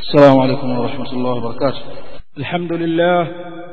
السلام عليكم ورحمة الله وبركاته الحمد لله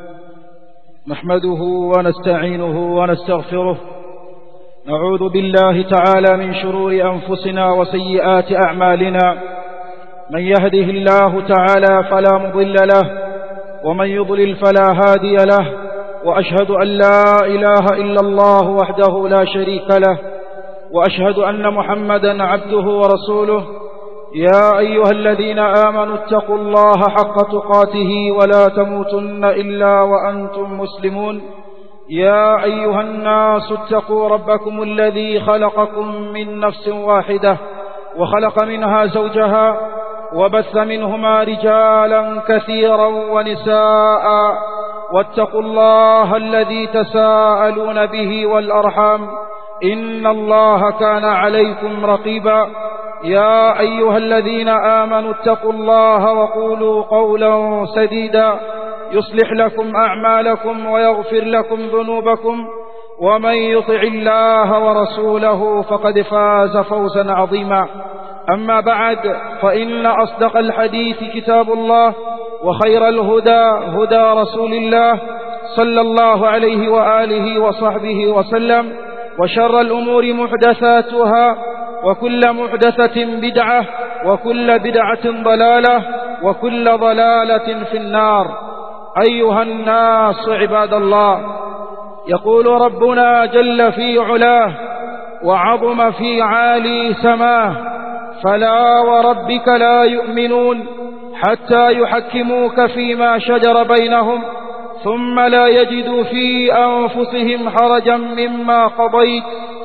نحمده ونستعينه ونستغفره نعوذ بالله تعالى من شرور أنفسنا وسيئات أعمالنا من يهده الله تعالى فلا مضل له ومن يضلل فلا هادي له وأشهد أن لا إله إلا الله وحده لا شريك له وأشهد أن محمدا عبده ورسوله يا أيها الذين آمنوا اتقوا الله حق تقاته ولا تموتن إلا وأنتم مسلمون يا أيها الناس اتقوا ربكم الذي خلقكم من نفس واحدة وخلق منها زوجها وبث منهما رجالا كثيرا ونساء واتقوا الله الذي تساءلون به والأرحام إن الله كان عليكم رقيبا يا أيها الذين آمنوا اتقوا الله وقولوا قولا سديدا يصلح لكم أعمالكم ويغفر لكم ذنوبكم ومن يطع الله ورسوله فقد فاز فوزا عظيما أما بعد فإن أصدق الحديث كتاب الله وخير الهدى هدى رسول الله صلى الله عليه وآله وصحبه وسلم وشر الأمور محدثاتها وكل محدثة بدعة وكل بدعة ضلالة وكل ضلالة في النار أيها الناس عباد الله يقول ربنا جل في علاه وعظم في عالي سماه فلا وربك لا يؤمنون حتى يحكموك فيما شجر بينهم ثم لا يجدوا في أنفسهم حرجا مما قضيت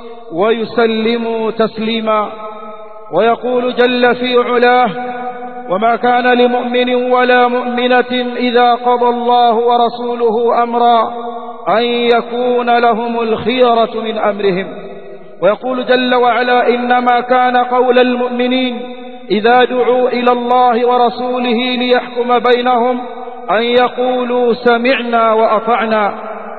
ويسلموا تسليما ويقول جل في علاه وما كان لمؤمن ولا مؤمنة إذا قضى الله ورسوله أمرا أن يكون لهم الخيرة من أمرهم ويقول جل وعلا إنما كان قول المؤمنين إذا دعوا إلى الله ورسوله ليحكم بينهم أن يقولوا سمعنا وأطعنا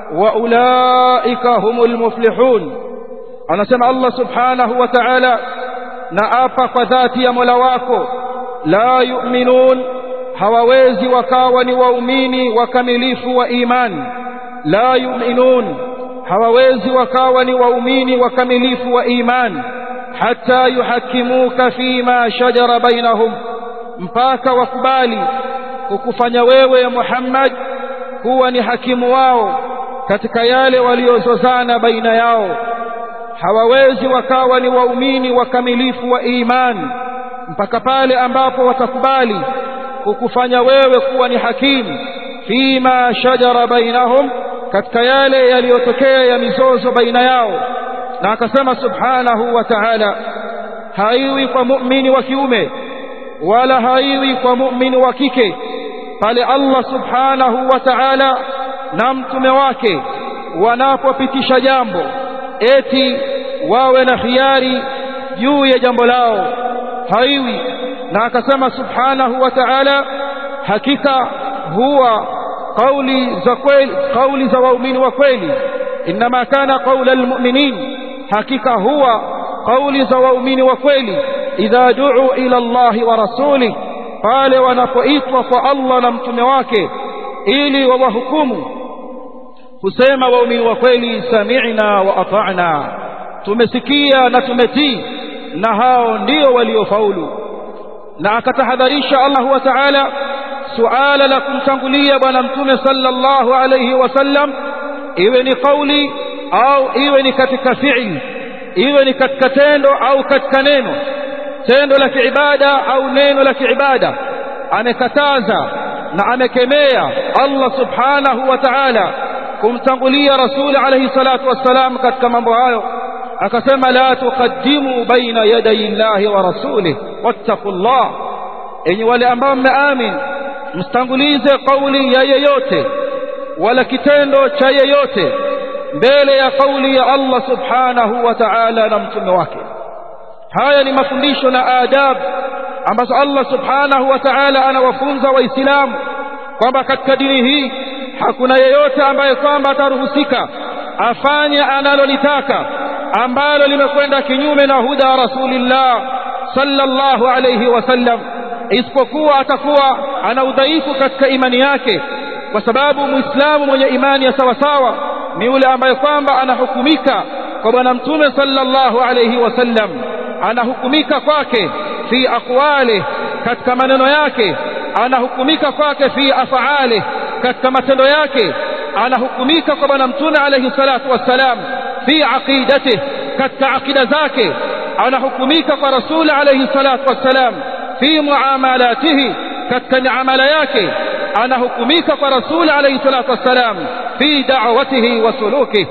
وأولئك هم المفلحون anasema Allah subhanahu wa ta'ala na apa kwa dhati ya Mola wako la yu'minun hawawezi wakawa ni waumini wakamilifu wa imani la yu'minun hawawezi wakawa ni waumini wakamilifu wa imani hata yuhakimuka fima shajara bainahum mpaka wakubali kukufanya wewe Muhammad kuwa ni hakimu wao katika yale waliozozana baina yao hawawezi wakawa ni waumini wakamilifu wa imani mpaka pale ambapo watakubali kukufanya wewe kuwa ni hakimu fima shajara bainahum katika yale yaliyotokea ya mizozo baina yao na akasema subhanahu wa ta'ala haiwi kwa muumini wa kiume wala haiwi kwa muumini wa kike pale Allah subhanahu wa ta'ala na mtume wake wanapopitisha jambo eti wawe na khiari juu ya jambo lao haiwi na akasema subhanahu wa ta'ala hakika huwa kauli za kweli kauli za waumini wa kweli inma kana qaula almu'minin hakika huwa kauli za waumini wa kweli idha du'u ila Allah wa rasuli pale wanapoitwa kwa Allah na mtume wake ili wawahukumu husema waumini wa kweli sami'na wa ata'na tumesikia na tumetii na hao ndio waliofaulu na akatahadharisha Allah wa ta'ala suala la kumtangulia bwana mtume sallallahu alayhi wasallam iwe ni kauli au iwe ni katika fi'li iwe ni katika tendo au katika neno tendo la kiibada au neno la kiibada amekataza na amekemea Allah subhanahu wa ta'ala kumtangulia rasuli alayhi salatu wassalam katika mambo hayo akasema la tuqaddimu baina yaday llahi wa rasulih wattaqullah enyi wale ambao mmeamini mstangulize kauli ya yeyote wala kitendo cha yeyote mbele ya kauli ya Allah subhanahu wa ta'ala na mtume wake haya ni mafundisho na adab ambazo Allah subhanahu wa ta'ala anawafunza waislamu kwamba katika dini hii hakuna yeyote ambaye kwamba ataruhusika afanye analolitaka ambalo limekwenda kinyume na huda rasulillah sallallahu alayhi wasallam isipokuwa atakuwa ana udhaifu katika imani yake kwa sababu muislamu mwenye imani ya sawasawa ni yule ambaye kwamba anahukumika kwa bwana mtume sallallahu alayhi wasallam anahukumika kwake fi aqwali katika maneno yake anahukumika kwake fi afaali katika matendo yake anahukumika kwa bwana mtume alayhi salatu wassalam fi aqidatihi katika aqida zake anahukumika kwa rasuli alayhi salatu wassalam fi muamalatihi katika miamala yake anahukumika kwa rasuli alayhi salatu wassalam fi da'watihi wa sulukihi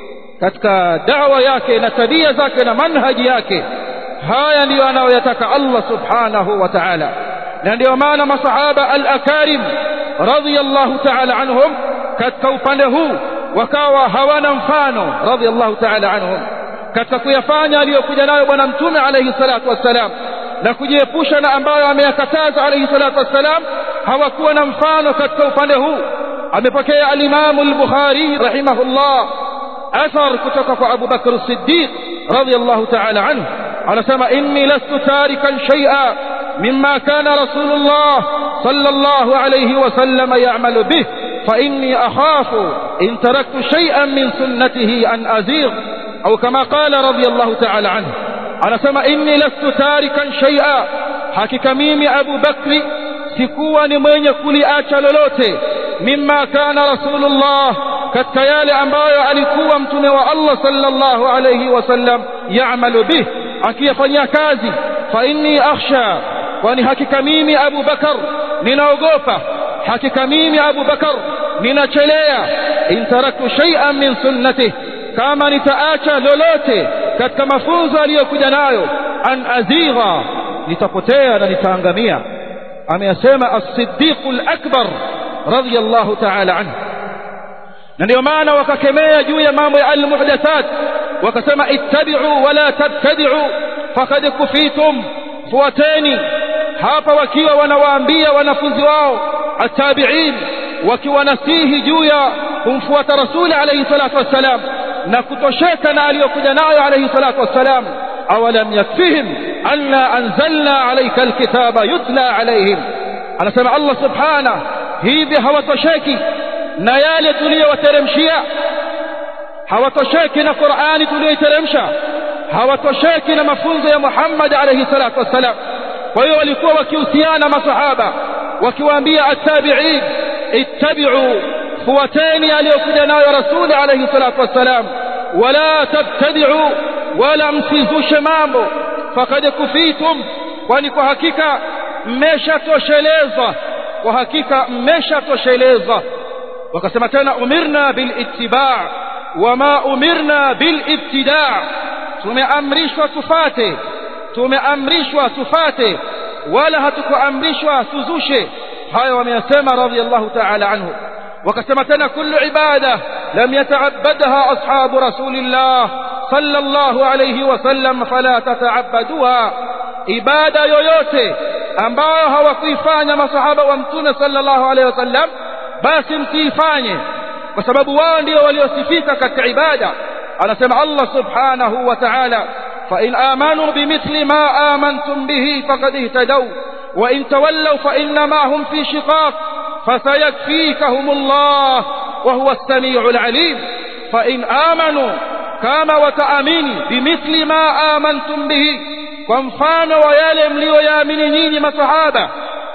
katika da'wa yake na tabia zake na manhaji yake haya ndiyo anayoyataka Allah subhanahu wa ta'ala na ndiyo maana masahaba al-akarim radiyallahu ta'ala anhum katika upande huu wakawa hawana mfano radiyallahu ta'ala anhum katika kuyafanya aliyokuja nayo bwana mtume alayhi salatu wassalam na kujiepusha na ambayo ameyakataza alayhi salatu wassalam hawakuwa na mfano katika upande huu amepokea al-Imam al-Bukhari rahimahullah athar kutoka kwa Abu Bakr as-Siddiq radiyallahu ta'ala anhu anasema inni lastu tarikan shay'a mimma kana rasulullah sallallahu alayhi wa sallam ya'malu bih fa inni akhafu in taraktu shay'an min sunnatihi an azigh au kama qala radiyallahu ta'ala anhu anasema inni lastu tarikan shay'a hakika mimi Abu Bakri sikuwa ni mwenye kuliacha lolote mimma kana rasulullah katika yale ambayo alikuwa mtume wa Allah sallallahu alayhi wasallam yaamalu bih akiyafanyia kazi fa inni akhsha kwani hakika mimi Abu Bakar ninaogopa hakika mimi Abu Bakar ninachelea in taraktu shay'an min sunnatihi kama nitaacha lolote katika mafunzo aliyokuja nayo an azigha nitapotea na nitaangamia ameyasema as-siddiq al-akbar radiyallahu ta'ala anhu na ndio maana wakakemea juu ya mambo ya al-muhdathat wakasema ittabi'u wala tabtadi'u faqad kufitum fuateni hapa wakiwa wanawaambia wanafunzi wao at-tabi'in wakiwanasihi juu ya kumfuata rasuli alayhi salatu wassalam na kutosheka na aliyokuja nayo alayhi salatu wassalam awalam yakfihim anna anzalna alayka alkitaba yutla alayhim anasema Allah subhanahu hivi hawatosheki na yale tuliyowateremshia hawatosheki na Qur'ani tuliyoiteremsha hawatosheki na mafunzo ya Muhammad alayhi salatu wassalam kwa hiyo walikuwa wakihusiana masahaba wakiwaambia at-tabi'in ittabi'u fuateni aliyokuja nayo rasuli alayhi salatu wassalam wala tabtadi'u wala msizushe mambo faqad kufitum kwani kwa hakika mmeshatoshelezwa kwa hakika mmeshatoshelezwa wakasema tena umirna bil ittiba' wama umirna bil ibtida' tumeamrishwa tufate tumeamrishwa tufate wala hatukuamrishwa tuzushe hayo wameyasema radiyallahu ta'ala anhu wakasema tena kullu ibada lam yata'abbadha ashabu rasulillah sallallahu alayhi wasallam fala tata'abbaduha ibada yoyote ambayo hawakuifanya masahaba wa mtume sallallahu alayhi wasallam basi msiifanye kwa sababu wao ndio waliosifika katika ibada anasema Allah subhanahu wa ta'ala fa in amanu bimithli ma amantum bihi faqad ihtadaw wa in tawallaw fa innama hum fi shiqaq فسيكفيكهم الله وهو السميع العليم فإن آمنوا كما وتأمني بمثل ما آمنتم به ومفان ويالم ليامن نين مسحابة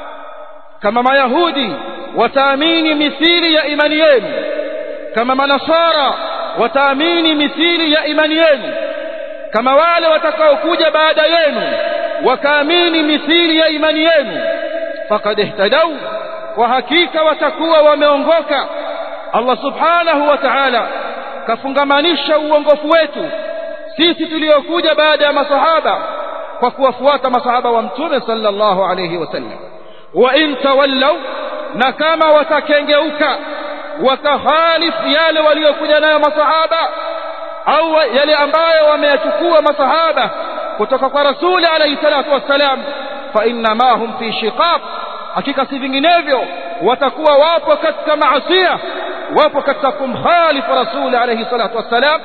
كما ما يهودي وتأمين مثيل يا إيمانيين كما ما نصارى وتأمين مثيل يا إيمانيين كما wale watakaokuja baada yenu wakaamini mithili ya imani yenu faqad ihtadaw kwa hakika watakuwa wameongoka Allah subhanahu wa ta'ala kafungamanisha uongofu wetu sisi tuliokuja baada ya masahaba kwa kuwafuata masahaba wa mtume sallallahu alayhi wasallam wa in tawallaw na kama watakengeuka wakakhalifu yale waliokuja nayo masahaba au yale ambayo wameyachukua masahaba kutoka kwa rasuli alayhi salatu wassalam fa inna ma hum fi shiqaq hakika si vinginevyo watakuwa wapo katika maasiya wapo katika kumkhalifu rasuli alayhi salatu wassalam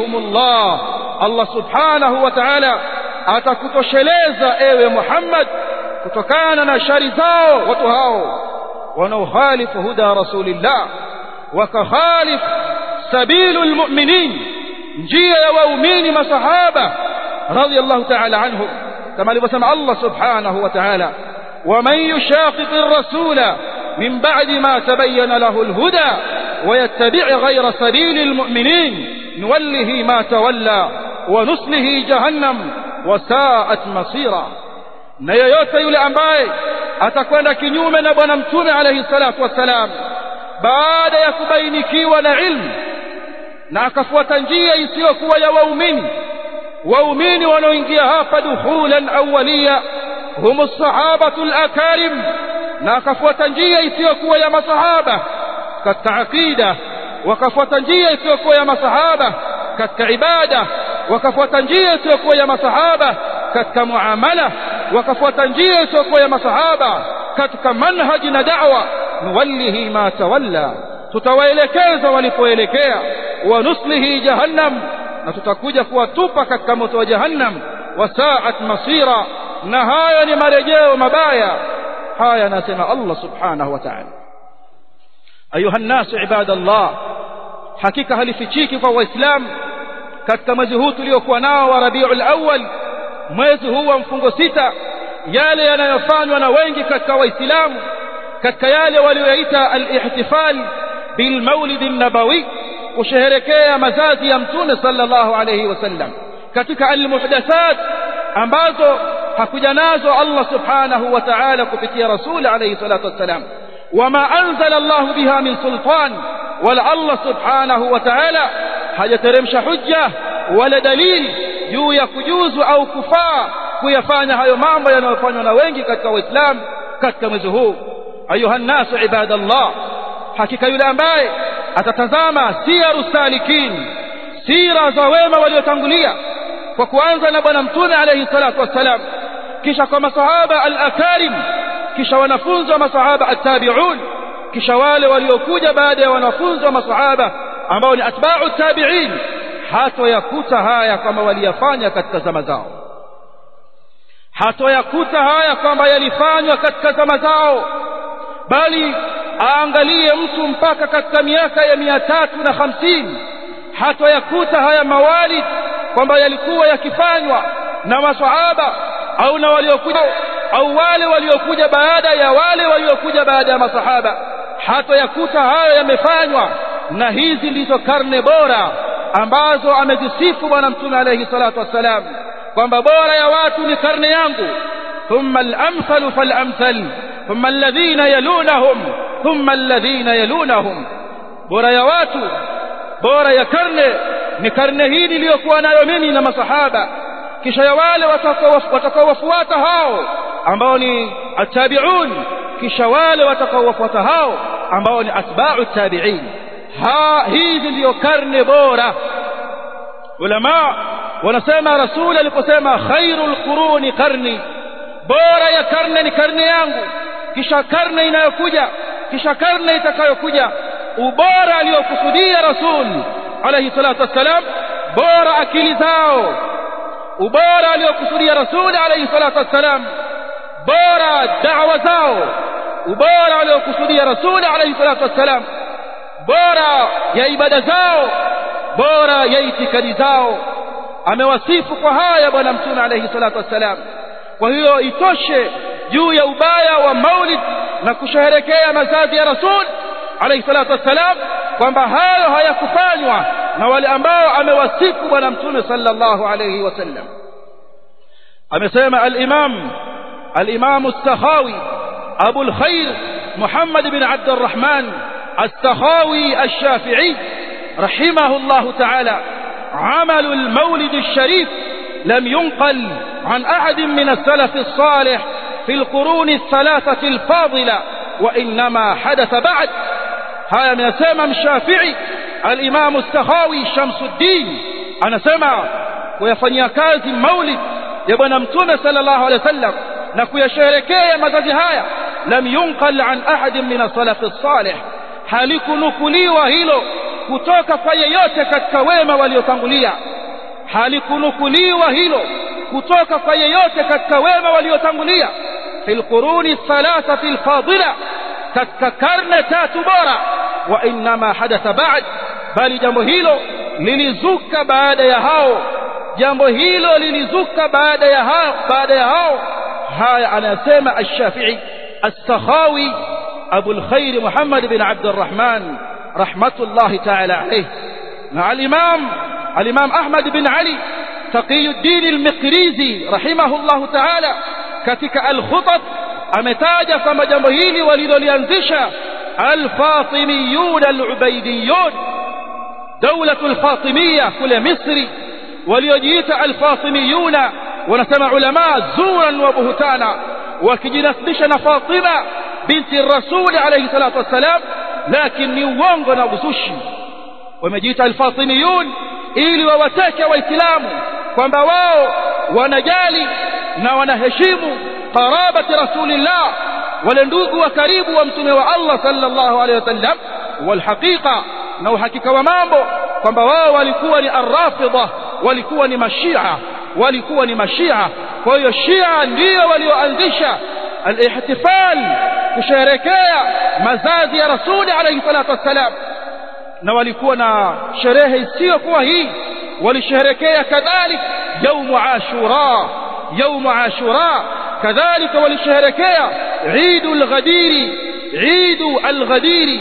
fasayakfikahumullah Allah subhanahu wa ta'ala atakutosheleza ewe Muhammad kutokana na shari zao watu hao wanaokhalifu huda rasulillah wakakhalif sabilu lmuminin njia ya waumini masahaba radiyallahu ta'ala anhum kama alivyosema Allah subhanahu wa ta'ala ومن يشاقق الرسول من بعد ما تبين له الهدى ويتبع غير سبيل المؤمنين نوله ما تولى ونسله جهنم وساءت مصيرا na yeyote yule ambaye atakwenda kinyume na bwana mtume alayhi salatu wassalam baada ya kubainikiwa na ilmu na akafuata njia isiyokuwa ya waumini waumini wanaoingia hapa dukhulan awwaliya hum as-sahabatu al-akarim na akafuata njia isiyokuwa ya masahaba katika aqida wakafuata njia isiyokuwa ya masahaba katika ibada wakafuata njia isiyokuwa ya masahaba katika muamala wakafuata njia isiyokuwa ya masahaba katika manhaji na da'wa nuwallihi ma tawalla tutawaelekeza walipoelekea wa nuslihi jahannam na tutakuja kuwatupa katika moto wa jahannam wasaat masira na haya ni marejeo mabaya haya anasema Allah subhanahu wa ta'ala ayuha nnasu ibadallah hakika halifichiki kwa waislamu katika mwezi huu tuliokuwa nao wa rabiul awwal mwezi huu wa mfungo sita yale yanayofanywa na wengi katika waislamu katika yale walioyaita al-ihtifal bil maulid an-nabawi kusherehekea mazazi ya mtume sallallahu alayhi wasallam katika al-muhdathat ambazo hakuja nazo Allah subhanahu wa ta'ala kupitia rasul alayhi salatu wassalam wama anzala Allah biha min sultan wala Allah subhanahu wa ta'ala hajateremsha hujja wala dalili juu ya kujuzu au kufaa kuyafanya hayo mambo yanayofanywa na wengi katika waislamu katika mwezi huu ayuha nnasu ibadallah hakika yule ambaye atatazama siyaru salikin sira za wema waliotangulia kwa kuanza na bwana mtume alayhi salatu wassalam kisha kwa masahaba al-akarim kisha wanafunzi wa masahaba at-tabi'un kisha wale waliokuja baada ya wanafunzi wa masahaba ambao ni atba'u tabi'in hatoyakuta haya kwamba waliyafanya katika zama zao hatoyakuta haya kwamba yalifanywa katika zama zao bali aangalie mtu mpaka katika miaka ya mia tatu na hamsini hatoyakuta haya mawalid kwamba yalikuwa yakifanywa na masahaba au na waliokuja au wale waliokuja baada ya wale waliokuja baada ya masahaba hatoyakuta hayo yamefanywa na hizi ndizo karne bora ambazo amezisifu bwana mtume alayhi salatu wassalam kwamba bora ya watu ni karne yangu thumma al-amsalu fal-amsal thumma alladhina yalunahum thumma alladhina yalunahum bora ya watu bora ya karne ni karne hii niliyokuwa nayo mimi na masahaba kisha ya wale watakaowafuata hao ambao ni atabiun kisha wale watakaowafuata hao ambao ni atba'u tabi'in ha hizi ndiyo karne bora ulama wanasema rasul aliposema khairul quruni qarni bora ya karne ni karne yangu kisha karne inayokuja kisha karne itakayokuja ubora aliyokusudia rasul alayhi salatu wassalam bora akili zao ubora aliyokusudia rasul alayhi salatu wassalam bora da'wa zao ubora aliyokusudia rasul alayhi salatu wassalam bora ya ibada zao bora ya itikadi zao amewasifu kwa haya bwana mtume alayhi salatu wassalam kwa hiyo itoshe juu ya ubaya wa maulid na kusherehekea mazazi ya rasul alayhi salatu wassalam kwamba hayo hayakufanywa na wale ambao amewasifu bwana mtume sallallahu alayhi wasallam amesema al-imam al-imam as-sakhawi abu al-khair muhammad bin abd الرحمن السخاوي الشافعي رحمه الله تعالى عمل المولد الشريف لم ينقل عن أحد من السلف الصالح في القرون الثلاثة الفاضلة وإنما حدث بعد هذا من سمم الشافعي الإمام السخاوي شمس الدين أنا سمع ويفني كازي مولد يبنى متونة صلى الله عليه وسلم نكو يشاركي مزاجي هايا لم ينقل عن أحد من السلف الصالح halikunukuliwa hilo kutoka kwa yeyote katika wema waliotangulia halikunukuliwa hilo kutoka kwa yeyote katika wema waliotangulia fil quruni thalathati alfadila katika karne tatu bora wa inma hadatha ba'd bali jambo hilo lilizuka baada ya hao jambo hilo lilizuka baada ya hao baada ya hao haya anasema ash-Shafi'i as-Sakhawi Abu al-Khair Muhammad bin Abd al-Rahman rahmatullahi ta'ala alayhi na al-Imam al-Imam Ahmad bin Ali Taqiyuddin al-Miqrizi rahimahullahu ta'ala katika al-Khutat ametaja kwamba jambo hili walilolianzisha al-Fatimiyun al-Ubaydiyun دولة الفاطمية كل مصري وليجيت الفاطميون ونسمع علماء زورا وبهتانا وكجنسبشنا فاطمة بنت الرسول عليه الصلاة والسلام لكن نيوانغنا بسوشي ومجيت الفاطميون ili wawateke waislamu kwamba wao wanajali na wanaheshimu qarabati rasulillah wale ndugu wa karibu wa mtume wa Allah sallallahu alaihi wasallam walhaqiqa na uhakika wa mambo kwamba wao walikuwa ni arrafidha walikuwa ni mashia walikuwa ni mashia kwa hiyo shia ndio walioanzisha al-ihtifal kusherekea mazazi ya rasuli alayhi salatu wassalam na walikuwa na sherehe isiyokuwa hii walisherekea kadhalik يوم عاشوراء يوم عاشوراء كذلك ولشهركيا عيد الغدير عيد الغدير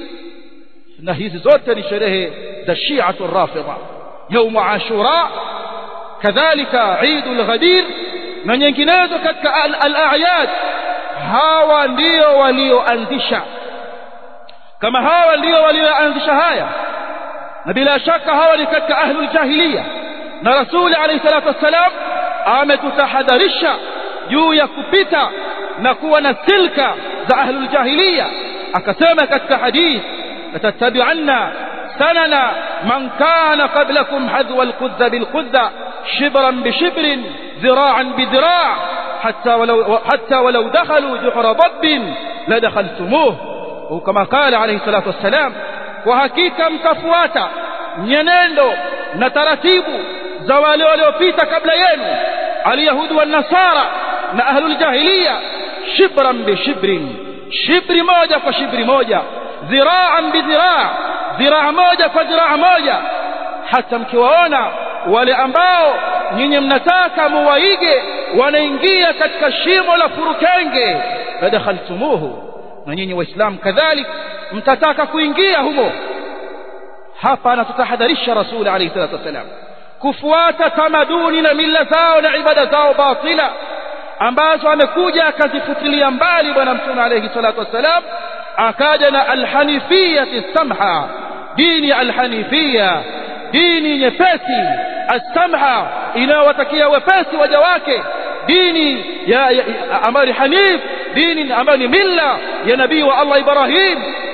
na hizi zote ni sherehe za shi'atu rafidha يوم عاشوراء kadhalika عيد الغدير na nyinginezo katika al-a'yad hawa ndio walioanzisha kama hawa ndio walioanzisha haya na bila shaka hawa ni katika ahlul jahiliya na rasuli alayhi salatu wassalam ametutahadharisha juu ya kupita na kuwa na silka za ahlul jahiliya akasema katika hadith latattabi'anna sanana man kana qablakum hadwa alqudza bilqudza shibran bishibrin ذراعا بذراع حتى ولو حتى ولو دخلوا جحر ضب لدخلتموه وكما قال عليه الصلاه والسلام وحقيقه mtafuata nyenendo na taratibu za wale waliopita kabla yenu alyahudi wa nasara na ahlul jahiliya shibran bi shibrin shibri moja kwa shibri moja dhiraan bi dhiraa dhiraa moja kwa dhiraa moja hata mkiwaona wale ambao nyinyi mnataka muwaige wanaingia katika shimo la furukenge ladakhaltumuhu na nyinyi waislamu kadhalik mtataka kuingia humo hapa anatutahadharisha rasul alayhi salatu wasalam kufuata tamaduni na mila zao na ibada zao batila ambazo amekuja akazifutilia mbali bwana mtume alayhi salatu wasalam akaja na alhanifiyati samha dini alhanifia dini nyepesi السمحة inayowatakia wepesi waja wake dini ya, ya ambayo ni hanif dini ambayo ni milla ya nabii wa Allah Ibrahim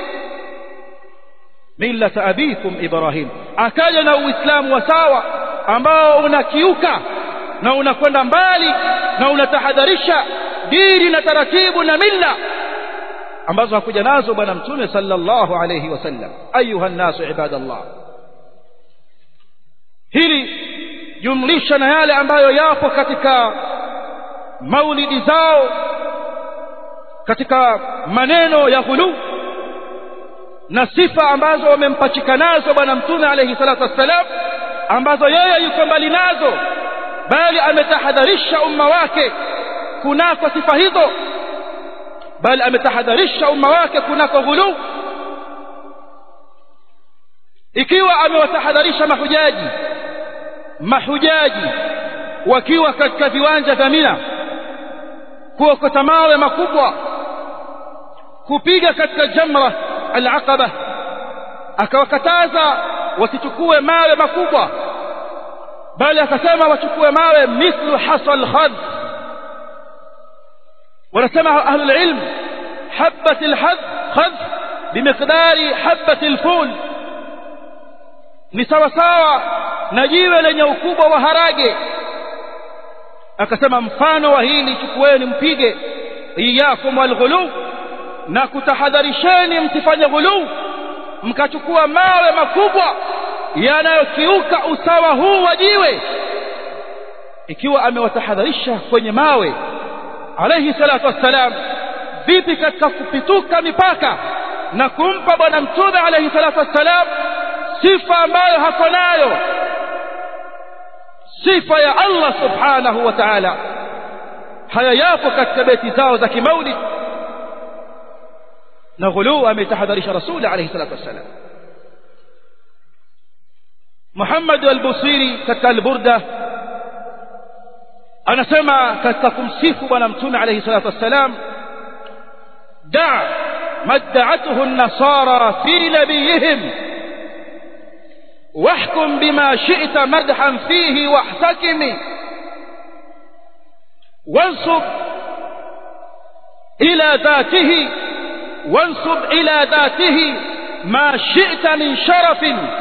millata abikum Ibrahim akaja na uislamu wa sawa ambao unakiuka na unakwenda mbali na unatahadharisha dini na taratibu na milla ambazo hakuja nazo bwana mtume sallallahu alayhi wasallam ayuha nasu ibadallah hili jumlisha na yale ambayo yapo katika maulidi zao katika maneno ya ghulu na sifa ambazo wamempachika nazo bwana mtume alayhi salatu wassalam ambazo yeye yuko mbali nazo bali ametahadharisha umma wake kunako sifa hizo bali ametahadharisha umma wake kunako ghulu ikiwa amewatahadharisha mahujaji mahujaji wakiwa katika viwanja vya Mina kuokota mawe makubwa kupiga katika jamra al-aqaba akawakataza wasichukue mawe makubwa bali akasema wachukue mawe mithlu hasal khadh wanasema ahlul ilm habat al-hadh khadh bimiqdari habat al-ful ni sawa sawa na jiwe lenye ukubwa wa harage akasema mfano wa hili chukueni mpige iyakum walghulu na kutahadharisheni msifanye ghulu mkachukua mawe makubwa yanayokiuka usawa huu wa jiwe ikiwa amewatahadharisha kwenye mawe alayhi salatu wassalam vipi katika kupituka mipaka na kumpa bwana mtume alayhi salatu wassalam sifa ambayo hako nayo sifa ya Allah subhanahu wa ta'ala haya yapo katika beti zao za kimaulid na ghuluu ametahadharisha rasuli alayhi salatu wassalam Muhammad al-Busiri katika al-Burda anasema katika kumsifu bwana mtume alayhi salatu wassalam da madda'atuhu an-nasara fi nabiyihim واحكم بما شئت مدحا فيه واحتكم وانصب إلى ذاته وانصب إلى ذاته ما شئت من شرف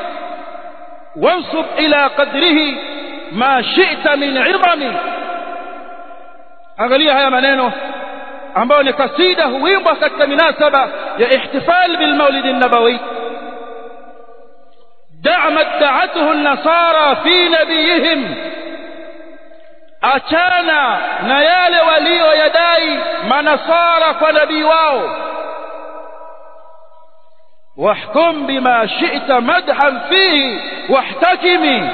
وانصب إلى قدره ما شئت من عظم angalia haya maneno ambayo ni kasida huimbwa katika minasaba ya ihtifal bil maulid an-nabawi دع ما ادعته النصارى في نبيهم achana na yale walioyadai manasara kwa nabii wao wahkum bima shi'ta madhan fihi wahtakimi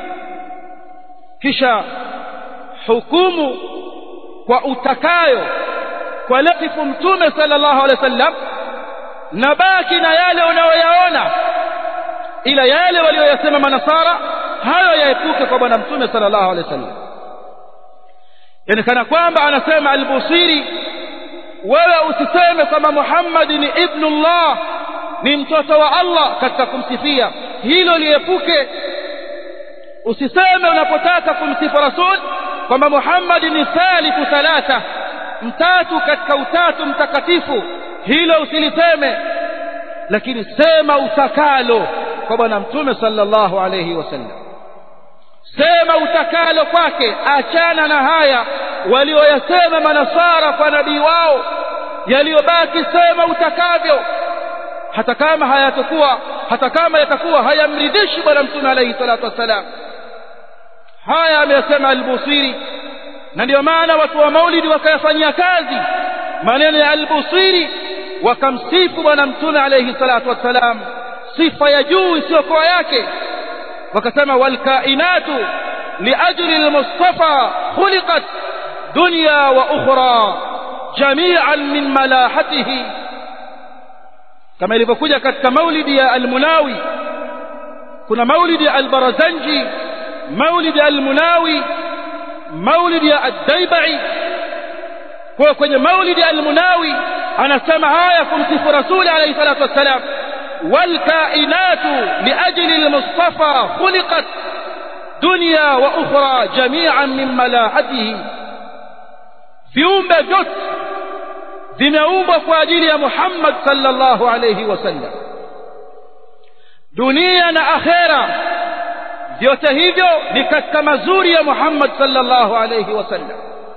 kisha hukumu kwa utakayo kwa latifu mtume sallallahu alaihi wasallam na baki na yale unayoyaona ila yale walioyasema manasara hayo yaepuke kwa bwana mtume sallallahu alaihi wasallam yani kana kwamba anasema al-Busiri wewe usiseme kwamba Muhammad ni ibnullah ni mtoto wa Allah katika kumsifia hilo liepuke usiseme unapotaka kumsifu rasul kwamba Muhammad ni salifu thalatha mtatu katika utatu mtakatifu hilo usiliseme lakini sema utakalo kwa bwana mtume sallallahu alayhi wasallam sema utakalo kwake achana na haya walioyasema manasara kwa nabii wao yaliyobaki sema utakavyo hata kama hayatakuwa hata kama yatakuwa hayamridhishi bwana mtume alayhi salatu wassalam haya ameyasema al-Busiri na ndio maana watu wa maulidi wakayafanyia kazi maneno ya al-Busiri wakamsifu bwana mtume alayhi salatu wassalam sifa ya juu isiyokuwa yake wakasema walkainatu liajli almustafa khuliqat dunya wa ukhra jami'an min malahatihi kama ilivyokuja katika maulidi ya almunawi kuna maulidi ya albarazanji maulidi ya almunawi maulidi ya ad-daibai kwa kwenye maulidi ya almunawi anasema haya kumsifu rasuli alayhi salatu wassalam والكائنات لأجل المصطفى خلقت دنيا وأخرى جميعا من ملاحته viumbe vyote vimeumbwa kwa ajili ya Muhammad sallallahu alayhi wasallam dunia na akhera vyote hivyo ni katika mazuri ya Muhammad sallallahu alayhi wasallam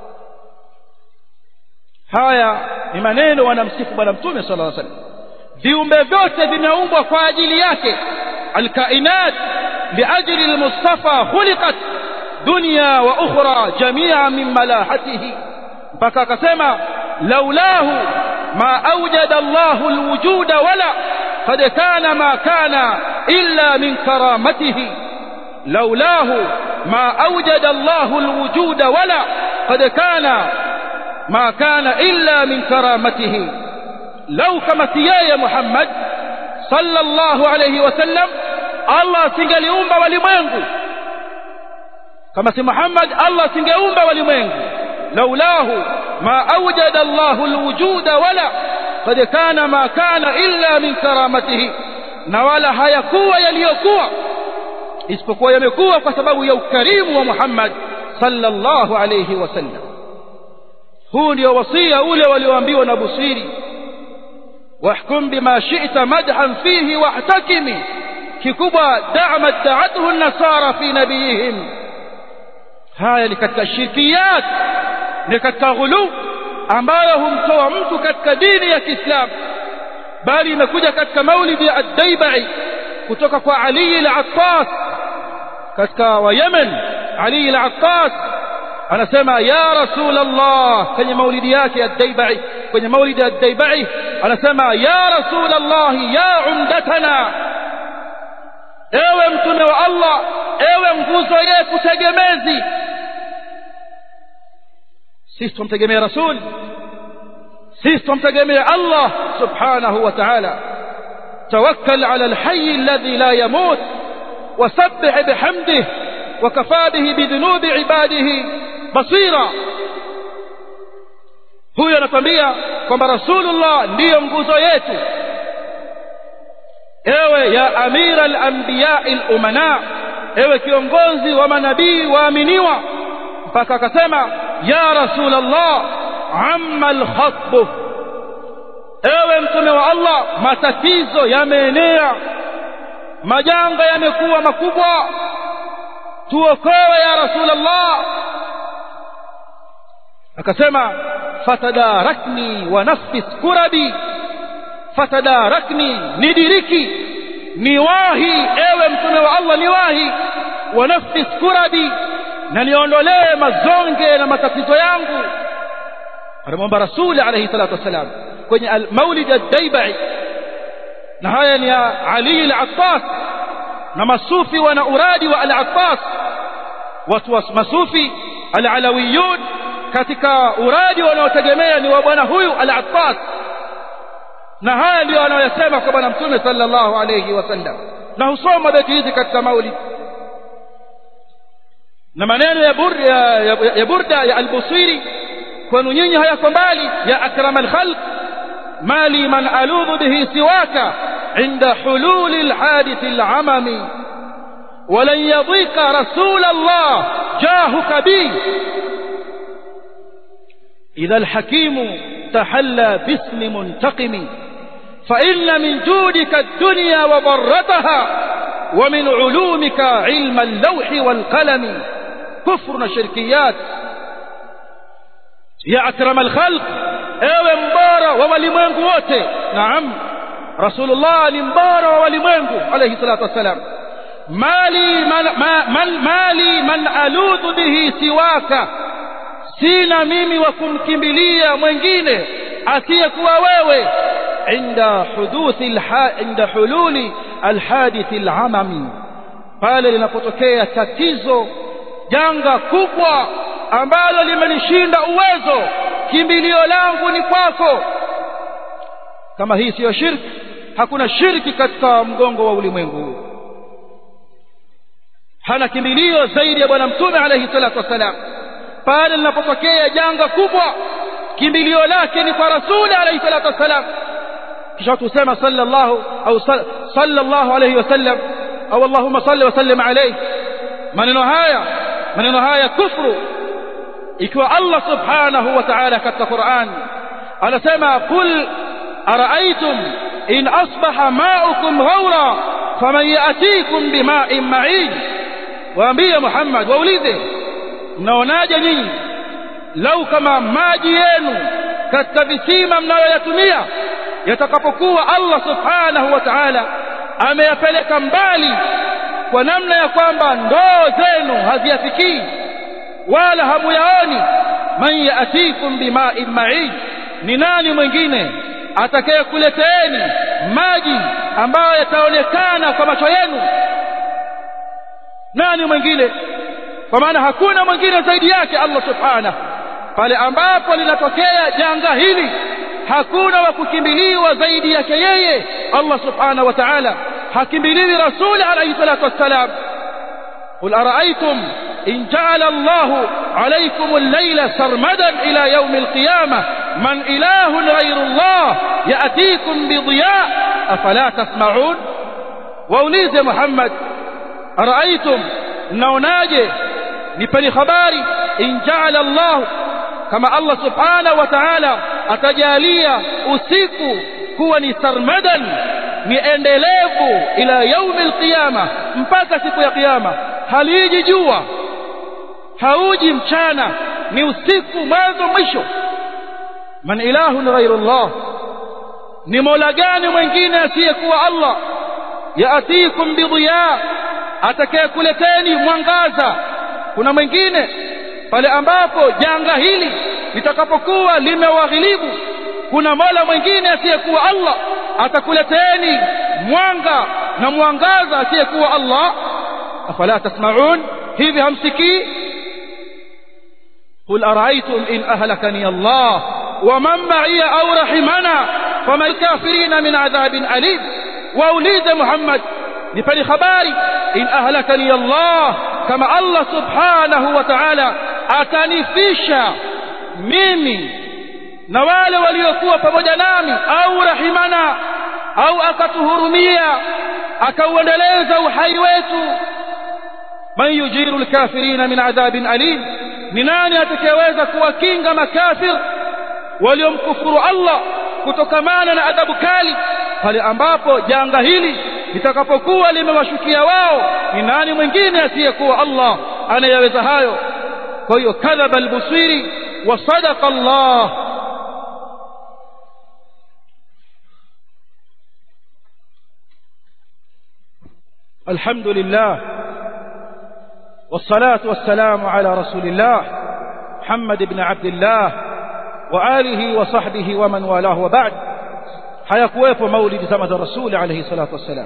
haya ni maneno wanamsifu bwana mtume sallallahu alayhi wasallam viumbe vyote vimeumbwa kwa ajili yake alkainat liajli almustafa khuliqat dunya wa ukhra jami'a min malahatihi mpaka akasema laulahu ma awjada Allahu alwujuda wala qad kana ma kana illa min karamatihi laulahu ma awjada Allahu alwujuda wala qad kana ma kana illa min karamatihi lau kama si yeye Muhammad sallallahu alayhi wasallam Allah singeliumba walimwengu kama si Muhammad Allah singeumba walimwengu laulahu ma awjada Allahu alwujuda wala qad kana ma kana illa min karamatihi na wala hayakuwa yaliyokuwa isipokuwa yamekuwa kwa sababu ya ukarimu wa Muhammad sallallahu alayhi wasallam huu ndio wasia ule walioambiwa na Busiri واحكم بما شئت مدحا فيه واحتكم ككبا دعم ادعته النصارى في نبيهم haya ni katika shirkiyat ni katika ghulu ambayo humtoa mtu katika dini ya Kiislamu bali imekuja katika maulidi ya ad-Daibai kutoka kwa Ali al-Attas katika wa Yemen Ali al-Attas anasema ya rasul allah kwenye maulidi yake ya daibai kwenye maulidi ya daibai anasema ya rasul allah ya umdatana ewe mtume wa allah ewe nguzo yetu tegemezi sisi tumtegemea rasul sisi tumtegemea allah subhanahu wa ta'ala توكل على الحي الذي لا يموت وسبح بحمده وكفى به بذنوب عباده بصيرا huyo anakwambia kwamba rasulullah ndiyo nguzo yetu ewe ya amira al-anbiya'i al-umana ewe kiongozi wa manabii waaminiwa mpaka akasema ya rasulullah amma al-khatb ewe mtume wa Allah matatizo yameenea majanga yamekuwa makubwa tuokoe ya rasulullah akasema fatadarakni wa nafis kurabi fatadarakni nidiriki niwahi ewe mtume wa Allah niwahi wa nafis kurabi na niondolee mazonge na matatizo yangu anamwomba rasuli alayhi salatu wassalam kwenye maulid ad-daibai na haya ni Ali al-Attas na masufi wana uradi wa al-Attas watu wa masufi al-alawiyun katika uradi wanaotegemea ni wa bwana huyu al-Attas na haya ndio anayosema kwa bwana mtume sallallahu alayhi wasallam na husoma beti hizi katika maulid na maneno ya burda ya, ya burda ya al-Busiri kwenu nyinyi hayako mbali ya akram al-khalq ما لي من ألوذ به سواك عند حلول الحادث العمم ولن يضيق رسول الله جاهك بي إذا الحكيم تحلى باسم منتقم فإن من جودك الدنيا وضرتها ومن علومك علم اللوح والقلم كفر شركيات يا أكرم الخلق ewe mbora wa walimwengu wote naam rasulullah ni mbora wa walimwengu alayhi salatu wassalam mali man, ma, man, mali man aludhu bihi siwaka sina mimi wa kumkimbilia mwingine asiyekuwa wewe inda huduthi alha, inda hululi alhadith alamami pale linapotokea tatizo janga kubwa ambalo limenishinda uwezo kimbilio langu ni kwako kama hii siyo shirki hakuna shirki katika mgongo wa ulimwengu huu hana kimbilio zaidi ya bwana mtume alayhi salatu wassalam pale linapotokea janga kubwa kimbilio lake ni kwa rasuli alayhi salatu wassalam kisha tusema sallallahu au sallallahu alayhi wasallam au allahumma salli wa sallim alayhi maneno haya maneno haya kufru ikiwa Allah subhanahu wa ta'ala katika Qur'an anasema kul ara'aytum in asbaha ma'ukum ghawra faman ya'tikum bima'in ma'in waambie Muhammad waulize mnaonaje nyinyi lau kama maji yenu katika visima mnayoyatumia yatakapokuwa Allah subhanahu wa ta'ala ameyapeleka mbali kwa namna ya kwamba ndoo zenu haziyafikii wala hamuyaoni man yaatikum bima'in ma'in ni nani mwingine atakayekuleteeni maji ambayo yataonekana kwa macho yenu nani mwingine kwa maana hakuna mwingine zaidi yake Allah subhanahu pale ambapo linatokea janga hili hakuna wa kukimbiliwa zaidi yake yeye Allah subhanahu wa ta'ala hakimbiliwi rasuli alayhi salatu wassalam قل أرأيتم إن جعل الله عليكم الليل سرمدا إلى يوم القيامة من إله غير الله يأتيكم بضياء أفلا تسمعون وأوليز محمد أرأيتم نوناجي نبني خباري إن جعل الله كما الله سبحانه وتعالى أتجاليا أسيكو كوني سرمدا ni endelevu ila yaumi alqiyama mpaka siku ya kiyama haliji jua hauji mchana ni usiku mwanzo mwisho man ilahun ghairu Allah ni mola gani mwingine asiyekuwa Allah yaatikum bidhiya atakayekuleteni mwangaza kuna mwingine pale ambapo janga hili litakapokuwa limewaghilibu kuna mola mwingine asiyekuwa Allah atakuleteeni mwanga na mwangaza asiyekuwa Allah afala tasma'un hivi hamsikii قل أرأيتم إن أهلكني الله ومن معي أو رحمنا فما الكافرين من عذاب أليم وأوليد محمد نفني خباري إن أهلكني الله كما الله سبحانه وتعالى أتنفيشا mimi na wale waliokuwa pamoja nami au rahimana au akatuhurumia akauendeleza uhai wetu man yujiru lkafirina min adhabin alim ni nani atakayeweza kuwakinga makafir waliomkufuru Allah kutokamana na adhabu kali pale ambapo janga hili litakapokuwa limewashukia wao ni nani mwingine asiyekuwa Allah anayeweza hayo kwa hiyo kadhaba albusiri wa sadaqa Allah الحمد لله والصلاة والسلام على رسول الله محمد بن عبد الله وآله وصحبه ومن والاه وبعد hayakuwepo maulidi zama za rasuli alayhi salatu wassalam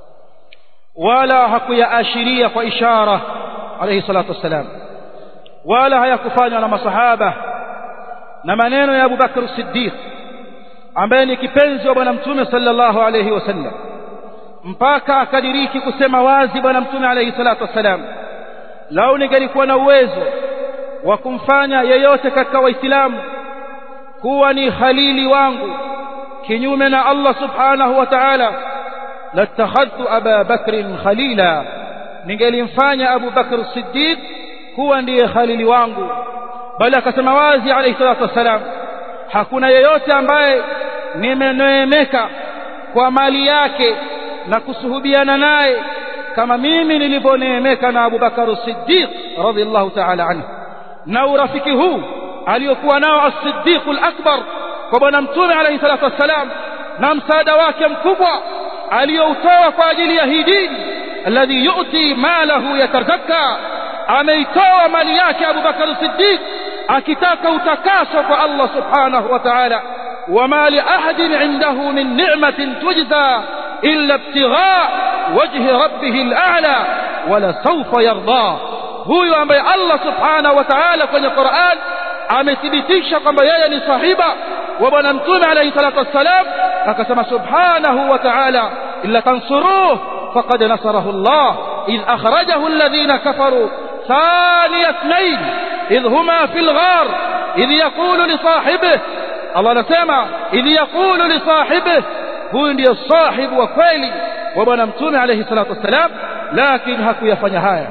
wala hakuyaashiria kwa ishara alayhi salatu wassalam wala hayakufanywa na masahaba na maneno ya Abu Bakr Siddiq ambaye ni kipenzi wa bwana mtume sallallahu alayhi wasallam mpaka akadiriki kusema wazi bwana mtume alayhi salatu wassalam lau ningelikuwa na uwezo wa kumfanya yeyote katika waislamu kuwa ni khalili wangu kinyume na Allah subhanahu wa ta'ala latakhadtu Aba Bakr khalila ningelimfanya Abu Bakr Siddiq kuwa ndiye khalili wangu bali akasema wazi alayhi salatu wassalam hakuna yeyote ambaye nimeneemeka kwa mali yake na kusuhubiana naye kama mimi nilivyoneemeka na Abu Bakar Siddiq radhiallahu ta'ala anhu na urafiki huu aliyokuwa nao as-Siddiq al-Akbar kwa bwana mtume alayhi salatu wassalam na msaada wake mkubwa aliyoutoa kwa ajili ya hii dini alladhi yu'ti malahu yatazakka ameitoa mali yake Abu Bakar Siddiq akitaka utakaso kwa Allah subhanahu wa ta'ala وما لأحد عنده من نعمة تجزى إلا ابتغاء وجه ربه الأعلى ولسوف يرضى huyu ambaye Allah subhanahu wa ta'ala kwenye Qur'an amethibitisha kwamba yeye ni sahiba wa bwana mtume alayhi salatu wassalam akasema subhanahu wa ta'ala illa tansuruhu faqad nasarahu Allah idh akhrajahu alladhina kafaru ثاني اثنين إذ هما في الغار إذ يقول لصاحبه الله نسمع إذ يقول لصاحبه huyu ndiyo sahibu wa kweli wa bwana mtume alayhi salatu wassalam lakini hakuyafanya haya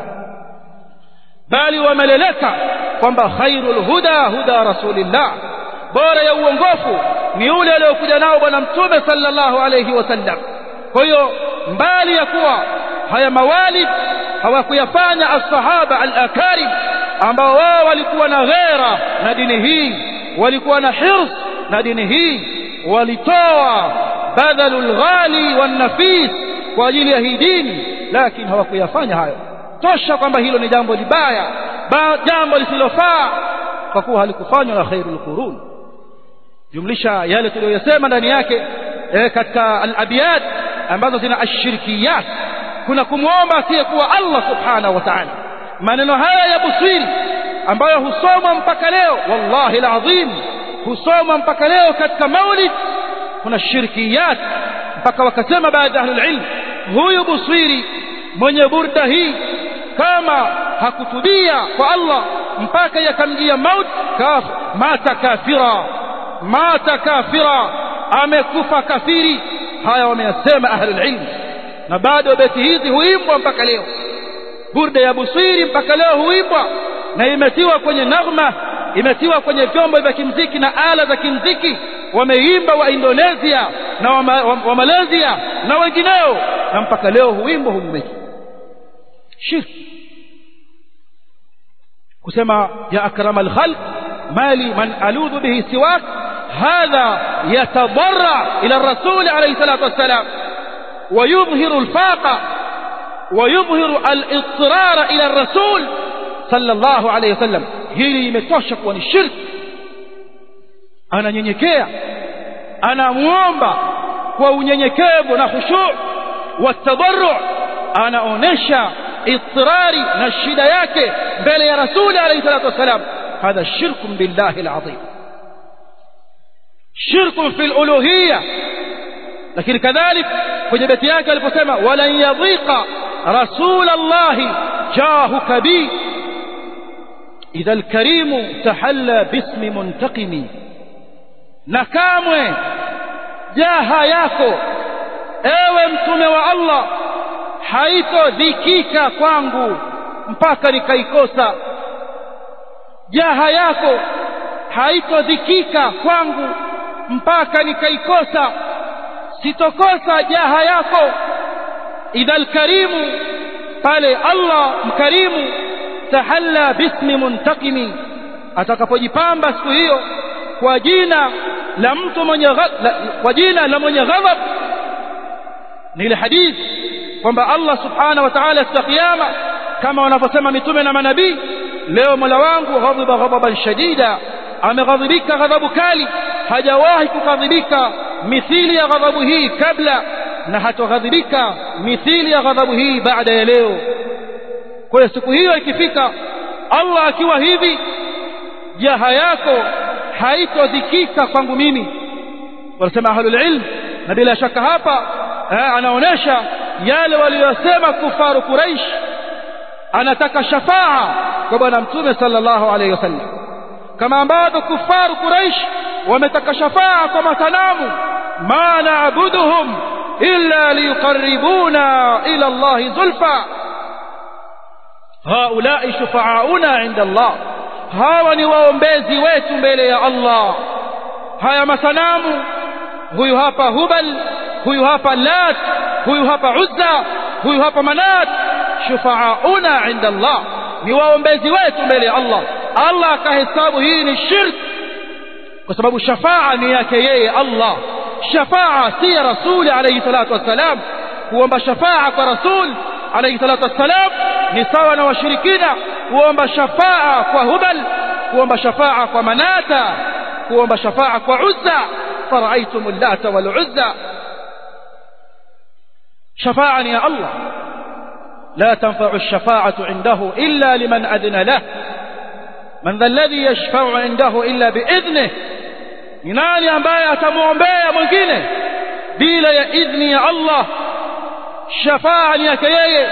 bali wameleleka kwamba khairul huda huda rasulillah bora ya uongofu ni ule aliyokuja nao bwana mtume sallallahu alayhi wasallam kwa hiyo mbali ya kuwa haya mawalid hawakuyafanya as-sahaba al-akarim ambao wao walikuwa na ghera na dini hii walikuwa na hirs na dini hii walitoa badalul ghali wan nafis kwa ajili ya hii dini lakini hawakuyafanya hayo tosha kwamba hilo ni jambo libaya jambo lisilofaa kwa kuwa halikufanywa na khairul qurun jumlisha yale tuliyosema ndani yake e, katika al-abiyat ambazo zina ashirkiyat kuna kumwomba asiyekuwa Allah subhanahu wa ta'ala maneno haya ya busiri ambayo husomwa mpaka leo wallahi alazim husomwa mpaka leo katika maulid kuna shirkiyat mpaka wakasema baadhi ya ahlul ilm huyu busiri mwenye burda hii kama hakutubia kwa Allah mpaka yakamjia maut kaf mata kafira mata kafira amekufa kafiri haya wameyasema ahlul ilm na bado beti hizi huimbwa mpaka leo burda ya busiri mpaka leo huimbwa na imetiwa kwenye naghma imetiwa kwenye vyombo vya kimziki na ala za kimziki wameimba wa Indonesia na wa, wa, wa Malaysia na wengineo na mpaka leo huimbwa humumeki shirki kusema ya akramal khalq mali man aludhu bihi siwak hadha yatadarra ila rasul alayhi salatu wassalam ويظهر الفاقة ويظهر الاضطرار إلى الرسول صلى الله عليه وسلم hili imetosha kuwa ni shirki ananyenyekea anamuomba kwa unyenyekevu na khushu' watadarru anaonesha اضطراري na shida yake mbele ya rasuli alayhi salatu wasalam hadha shirku billahi alazim shirku fi aluluhiyya lakini kadhalik kwenye beti yake aliposema walan yadhiqa rasul allah jahuka bi idha alkarim tahalla bismi muntaqimi na kamwe jaha yako ewe mtume wa Allah haitodhikika kwangu mpaka nikaikosa jaha yako haitodhikika kwangu mpaka nikaikosa sitokosa jaha yako idha alkarimu pale Allah mkarimu tahalla bismi muntakimi atakapojipamba siku hiyo kwa jina la mtu mwenye kwa jina la mwenye ghadhab ni ile hadithi kwamba Allah subhanahu wa ta'ala siku ya kiyama kama wanavyosema mitume na manabii leo Mola wangu ghadhiba ghadaban shadida ameghadhibika ghadhabu kali hajawahi kughadhibika mithili ya ghadhabu hii kabla na hatoghadhibika mithili ya ghadhabu hii baada ya leo kwa hiyo siku hiyo ikifika Allah akiwa hivi jaha yako haitodhikika kwangu mimi wanasema ahlul ilm na bila shaka hapa anaonesha yale waliyosema kufaru Quraish anataka shafaa kwa bwana mtume sallallahu alayhi wasallam kama ambavyo kufaru Quraish wametaka shafaa kwa masanamu ma na'buduhum illa liyuqarribuna ila Allah zulfa haulai shufaauna inda Allah hawa ni waombezi wetu mbele ya Allah haya masanamu huyu hapa hubal huyu hapa lat huyu hapa uzza huyu hapa manat shufaauna inda Allah ni waombezi wetu mbele ya Allah Allah akahesabu hii ni shirk kwa sababu shafaa ni yake yeye Allah shafaa si ya rasuli alayhi salatu wassalam kuomba shafaa kwa rasul alayhi salatu wassalam ni sawa na washirikina kuomba shafaa kwa hubal kuomba shafaa kwa manata kuomba shafaa kwa uzza فرأيتم اللات والعزى شفاعة يا الله لا تنفع الشفاعة عنده إلا لمن أذن له من ذا الذي يشفع عنده إلا بإذنه ni nani ambaye atamwombea mwingine bila ya idhni ya Allah shafaa ni yake yeye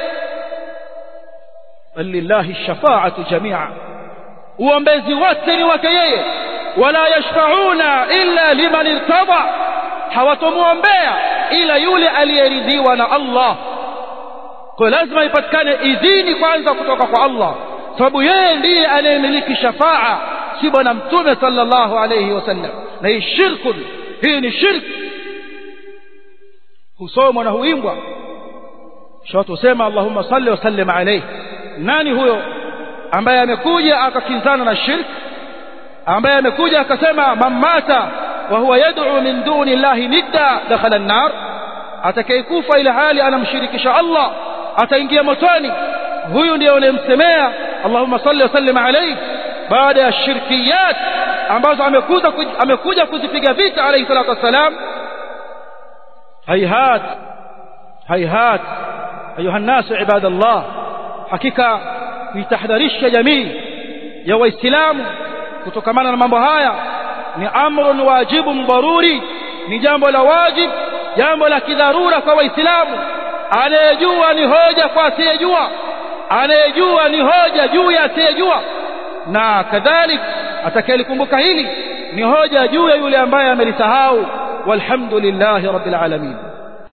bal lillahi shafaatu jamia uombezi wote ni wake yeye wala yashfauna illa liman irtada hawatomwombea ila yule aliyeridhiwa na Allah kwa lazima ipatikane idhini kwanza kutoka kwa Allah sababu yeye ndiye anayemiliki shafaa si bwana mtume sallallahu alayhi wasallam na hii shirku hii ni shirk husomwa na huimbwa shawatu husema allahumma salli wa sallim alayhi nani huyo ambaye amekuja akakinzana na shirk ambaye amekuja akasema mamata wa huwa yad'u min duni llahi nidda dakhala an-nar atakayekufa ila hali anamshirikisha Allah ataingia motoni huyu ndiye unayemsemea Allahumma salli wa sallim alayhi baada ya shirkiyat ambazo amekuja amekuja kuzipiga vita alayhi salatu wassalam hayhat hayhat ayuha الناس عباد الله hakika kuitahadharisha jamii ya waislamu kutokamana na mambo haya ni amrun wajibun daruri ni jambo la wajib jambo la kidharura kwa waislamu anayejua ni hoja kwa asiyejua anayejua ni hoja juu ya asiyejua na kadhalik atakayelikumbuka hili ni hoja juu ya yule ambaye amelisahau walhamdulillahi rabbil alamin